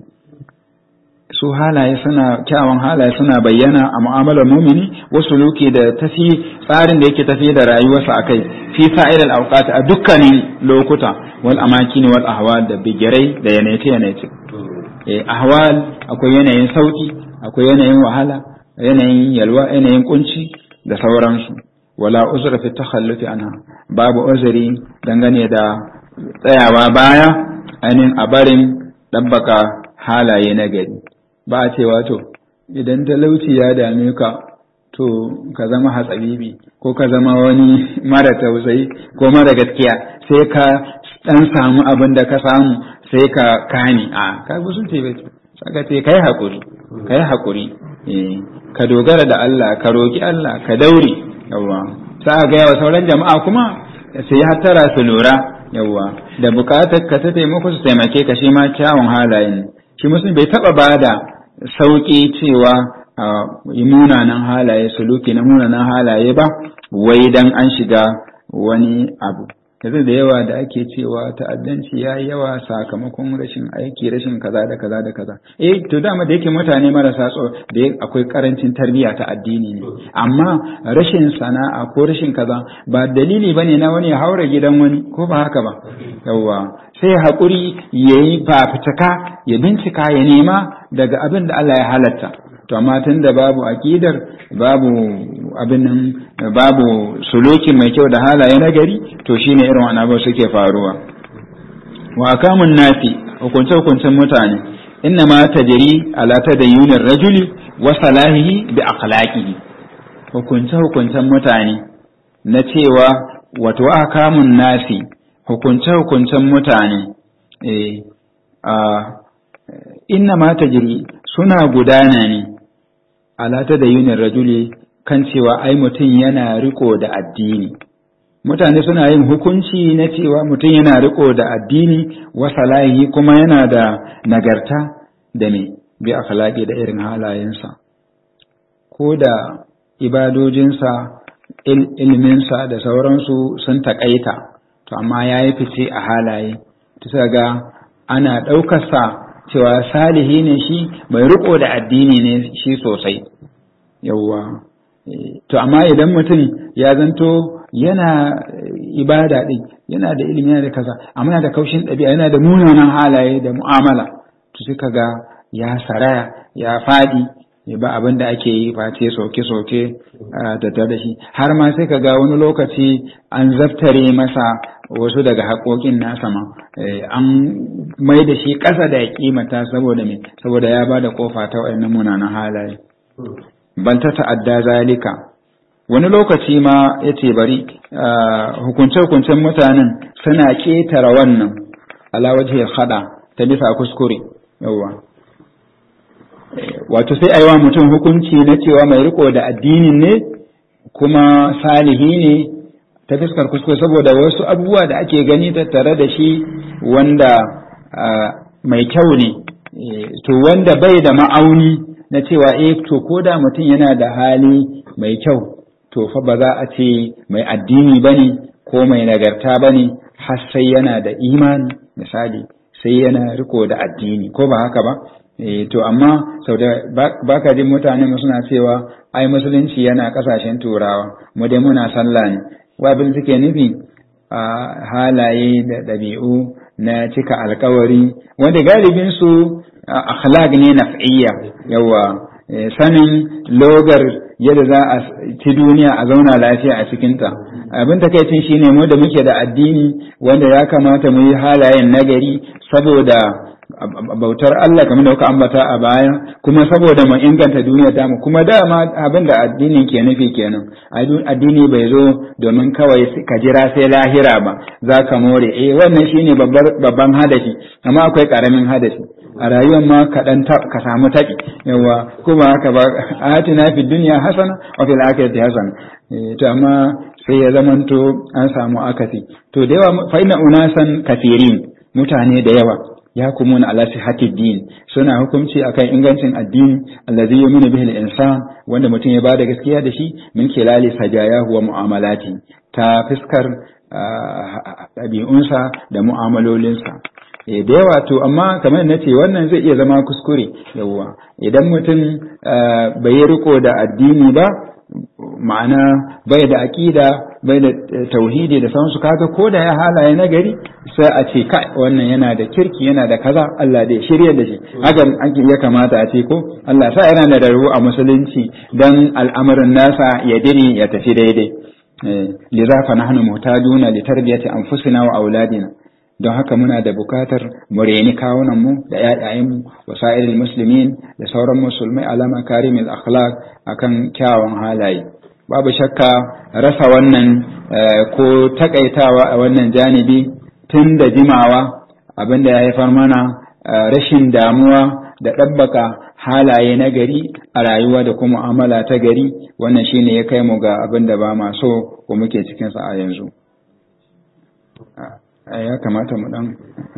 su halaye suna kyawun halaye suna bayyana a mu'amalar mumini wa suluki da tafi tsarin da yake tafi da rayuwarsa akai fi sa'ir al-awqat a dukkanin lokuta wal amakin wal ahwal da bigirai da yanayi yanayi eh ahwal akwai yanayin sauki akwai yanayin wahala yanayin yalwa yanayin kunci da sauransu wala uzra fi takhallufi anha babu uzuri dangane da tsayawa baya ainihin a barin dabbaka halaye na gari ba a cewa to idan talauci ya dame ka to ka zama hatsabibi ko ka zama wani mara tausayi ko mara gaskiya sai ka dan samu abin da ka samu sai ka kani a ka sun ce bai saka ce kai hakuri kai hakuri ka dogara da Allah ka roki Allah ka daure yawa sa ga yawa sauran jama'a kuma sai hattara su lura yawa da bukatar ka ta taimako su taimake ka shi ma kyawun halayen shi musulmi bai taba bada sauki cewa yi munanan halaye suluki na munanan halaye ba wai dan an shiga wani abu yanzu da yawa da ake cewa ta'addanci ya yi yawa sakamakon rashin aiki rashin kaza da kaza da kaza eh to dama da yake mutane marasa tso da akwai karancin tarbiyya ta addini ne amma rashin sana'a ko rashin kaza ba dalili bane na wani ya haura gidan wani ko ba haka ba yawa sai haƙuri ya yi fafutuka ya bincika ya nema daga abin da Allah ya halatta to amma tun da babu aƙidar babu abin nan babu suluki mai kyau da halaye na gari to shine irin wannan abu suke faruwa wa kamun nasi hukunce hukuncen mutane inna ma tajri ala tadayyunir rajuli wa salahihi bi akhlaqihi hukunce hukuncen mutane na cewa wato akamun nasi hukunce hukuncen mutane eh a inna ma tajri suna gudana ne alata da yunin rajuli kan cewa ai mutum yana riko da addini mutane suna yin hukunci na cewa mutum yana riko da addini wa salahi kuma yana da nagarta da me bi akhlaqi da irin halayensa ko da ibadojinsa ilminsa da sauransu sun takaita to amma ya yi fice a halaye ta ga ana ɗaukarsa cewa salihi ne shi mai riko da addini ne shi sosai yawwa to amma idan mutum ya zanto yana ibada din yana da ilimi yana da kaza amma yana da kaushin ɗabi'a yana da munanan halaye da mu'amala to sai kaga ya saraya ya faɗi ba abin da ake yi face soke-soke da da shi har ma sai kaga wani lokaci an zaftare masa wasu daga haƙoƙin nasa ma an mai da shi ƙasa da ya kimata saboda me saboda ya ba da ƙofa ta waɗannan munanan halaye ban ta ta'adda zalika wani lokaci ma ya ce bari hukunce-hukuncen mutanen suna ƙetare wannan alawaje hada ta bisa kuskure yawwa wato sai a yi wa mutum hukunci na cewa mai riko da addinin ne kuma salihi ne ta fuskar kuskure saboda wasu abubuwa da ake gani tattare da shi wanda mai kyau ne to wanda bai da ma'auni na cewa eh to ko da mutum yana da hali mai kyau to fa ba za a ce mai addini bane ko mai nagarta bane har sai yana da imani misali sai yana riko da addini ko ba haka ba to amma sau da ba ka jin mutane suna cewa ai musulunci yana kasashen turawa mu dai muna sallah ne wabin suke nufi a halaye da ɗabi'u na cika alkawari wanda galibin su akhlaq ne naf'iyya yawa sanin logar yadda za a ci duniya a zauna lafiya a cikinta abin takaicin shine mu da muke da addini wanda ya kamata mu yi halayen nagari saboda bautar Allah kamar da kuka ambata a baya kuma saboda mu inganta duniya ta mu kuma dama abin da addinin ke nufi kenan addini bai zo domin kawai ka jira sai lahira ba za ka more eh wannan shine babban hadafi amma akwai karamin hadafi a rayuwar ma kaɗan ka samu taɓi yawa kuma haka ba atina fi duniya hasana wa fil akhirati hasana to amma sai ya zamanto an samu akasi to da yawa fa inna unasan kafirin mutane da yawa ya kumuna ala sihhatid din suna hukunci akan ingancin addini allazi yu'minu bihi al-insan wanda mutum ya bada gaskiya da shi min kilali sajayahu wa mu'amalati ta fiskar ɗabi'unsa da mu'amalolinsa da yawa to amma kamar na ce wannan zai iya zama kuskure yawwa idan mutum bai yi riko da addini ba ma'ana bai da aƙida bai da tauhidi da sauransu kaga ko da ya halaye na gari sai a ce kai wannan yana da kirki yana da kaza Allah da shirya da shi hakan ya kamata a ce ko Allah sa yana da raru a musulunci dan al'amarin nasa ya dire ya tafi daidai liza fa nahnu muhtaduna li tarbiyati anfusina wa auladina don haka muna da bukatar mu reni kawunan mu da ƴaƴayenmu wa sa'iril muslimin da sauran musulmai alama karimil akhlaq akan kyawun halaye babu shakka rasa wannan ko takaitawa a wannan janibi tun da jimawa abinda ya haifar mana rashin damuwa da ɗabbaka halaye na gari a rayuwa da kuma amala ta gari wannan shine ya kai mu ga abin da ba ma so ko muke cikinsa a yanzu ya kamata mu dan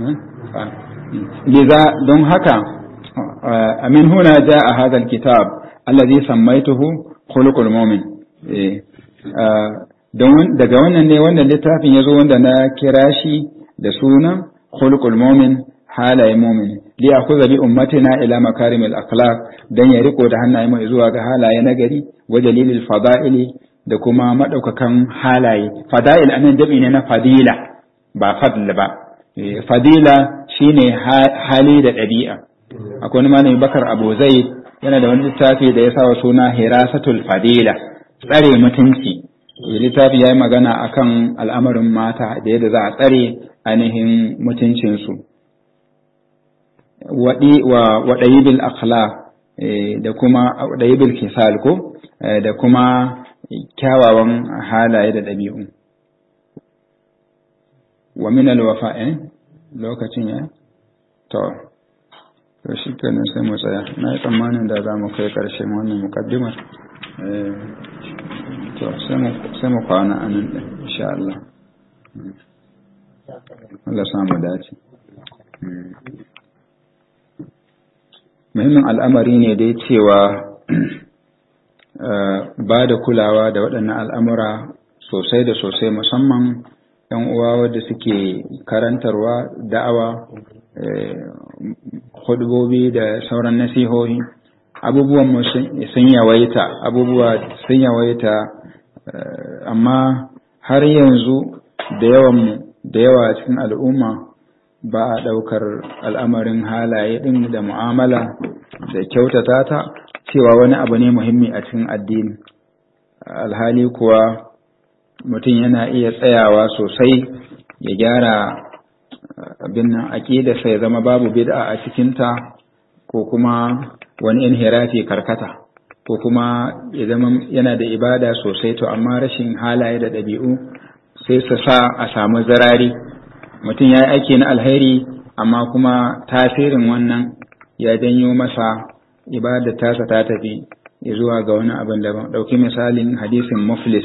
liza don haka amin huna ja a hadal kitab alladhi sammaituhu khuluqul mu'min don daga wannan ne wannan littafin ya zo wanda na kira shi da sunan khulqul mu'min halaye mu'min li akhudha bi ummatina ila makarimil akhlaq dan ya riko da hannaye mai zuwa ga halaye na gari wa dalilil fada'ili da kuma madaukakan halaye fada'il anan jami ne na fadila ba fadl ba fadila shine hali da ɗabi'a akwai wani malami bakar abu zaid yana da wani littafi da ya sawa suna hirasatul fadila tsare mutunci littafi ya yi magana akan al'amarin mata da yadda za a tsare ainihin mutuncinsu waɗayibil akhlaq da kuma waɗayibil kisal ko da kuma kyawawan halaye da ɗabi'u wa min alwafa lokacin ya to to shi kenan sai mu tsaya na yi tsammanin da za mu kai ƙarshen wannan mukaddimar to sai mu kwana a nan ɗin insha Allah Allah samu dace muhimmin al'amari ne dai cewa ba da kulawa da waɗannan al'amura sosai da sosai musamman ‘yan uwa wadda suke karantarwa da'awa hudubobi da sauran nasihohi abubuwan sun yawaita abubuwa sun yawaita amma har yanzu da yawan da yawa cikin al'umma ba a ɗaukar al'amarin halaye ɗin da mu'amala da kyautata ta cewa wani abu ne muhimmi a cikin addini alhali kuwa mutum yana iya tsayawa sosai ya gyara abin nan aƙida sai zama babu bid'a a cikinta ko kuma wani inhirafi karkata ko kuma ya zama yana da ibada sosai to amma rashin halaye da ɗabi'u sai su sa a samu zarari mutum ya yi aiki na alheri amma kuma tasirin wannan ya janyo masa ibada tasa ta tafi zuwa ga wani abin daban ɗauki misalin hadisin muflis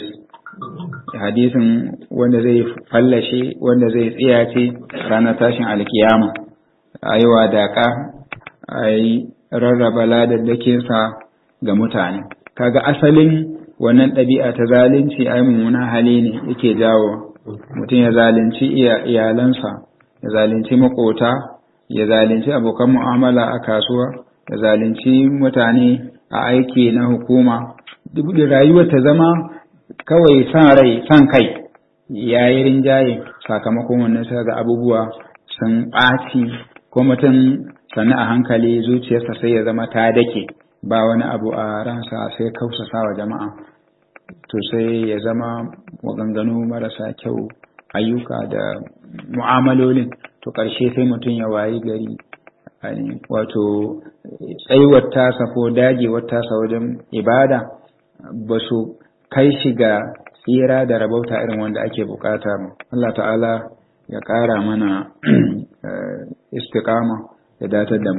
hadisin wanda zai fallashe wanda zai tsiyace ranar tashin alkiyama a yi wadaƙa a yi rarraba ladaddakinsa ga mutane kaga asalin wannan ɗabi'a ta zalunci ai mummuna hali ne yake jawo mutum ya zalunci iyalansa ya zalunci makota ya zalunci abokan mu'amala a kasuwa ya zalunci mutane a aiki na hukuma duk da rayuwar ta zama kawai san rai san kai ya yi rinjaye sakamakon wannan sai ga abubuwa sun ɓaci ko mutum sannu a hankali zuciyarsa sai ya zama ta dake ba wani abu a ransa sai kausasa wa jama'a to sai ya zama maganganu marasa kyau ayyuka da mu'amalolin to ƙarshe sai mutum ya wayi gari wato tsayuwar tasa ko dagewar tasa wajen ibada ba su kai shi ga tsira da rabauta irin wanda ake bukata ba Allah ta'ala ya ƙara mana istiqama ya datar da mu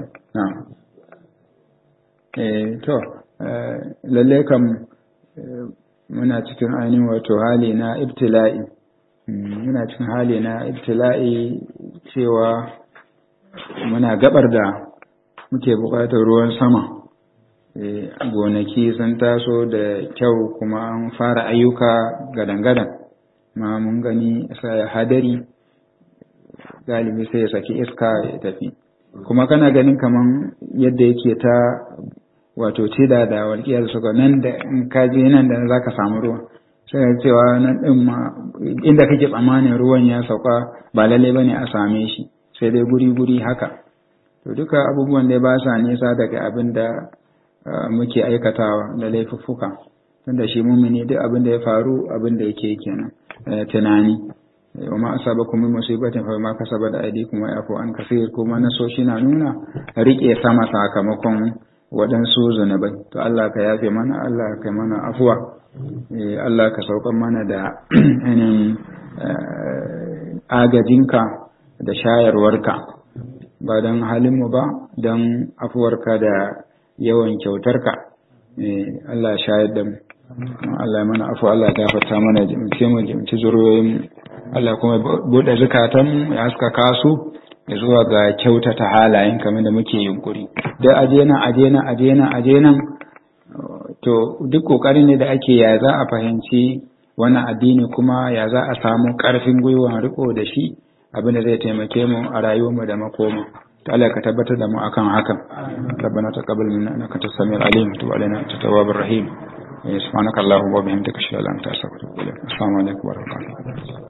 eh to lalle kam muna cikin ainihin wato hali na ibtila'i muna cikin hali na ibtila'i cewa muna gabar da muke buƙatar ruwan sama gonaki sun taso da kyau kuma an fara ayyuka gadan-gadan ma mun gani sai hadari galibi sai ya saki iska ya tafi kuma kana ganin kaman yadda yake ta wato cida da walƙiyar suka nan da in ka je nan da za ka samu ruwa sai ka cewa nan ɗin ma inda kake tsammanin ruwan ya sauka ba lallai bane a same shi sai dai guri-guri haka to duka abubuwan da ba sa nisa daga abin da muke aikatawa da laifuffuka tunda shi mumini duk abin da ya faru abin da yake kenan tunani wa ma asabakum min musibatin fa ma kasabat aydikum wa yafu an kaseer kuma nasoshi na nuna rike sama sakamakon waɗansu zunubai to Allah ka yafe mana Allah ka mana afuwa Allah ka saukan mana da ainihin agajinka da shayarwarka ba don halinmu ba don afuwarka da yawan kyautarka Allah shayar da mu Allah mana afu Allah gafarta mana jimce mu jimci zuriyoyin Allah kuma buɗe zukatan ya haska kasu ya zuwa ga kyautata halayen kamar da muke yunkuri da aje nan aje nan aje nan aje nan to duk kokarin ne da ake ya za a fahimci wannan addini kuma ya za a samu ƙarfin gwiwa riko da shi abin da zai taimake mu a rayuwarmu da makoma ta Allah ka tabbatar da mu akan hakan rabbana taqabbal minna innaka antas samiul alim tub alaina antat tawwabur rahim subhanaka allahumma wa bihamdika ashhadu an la ilaha illa anta astaghfiruka wa atubu ilaik assalamu alaikum wa rahmatullahi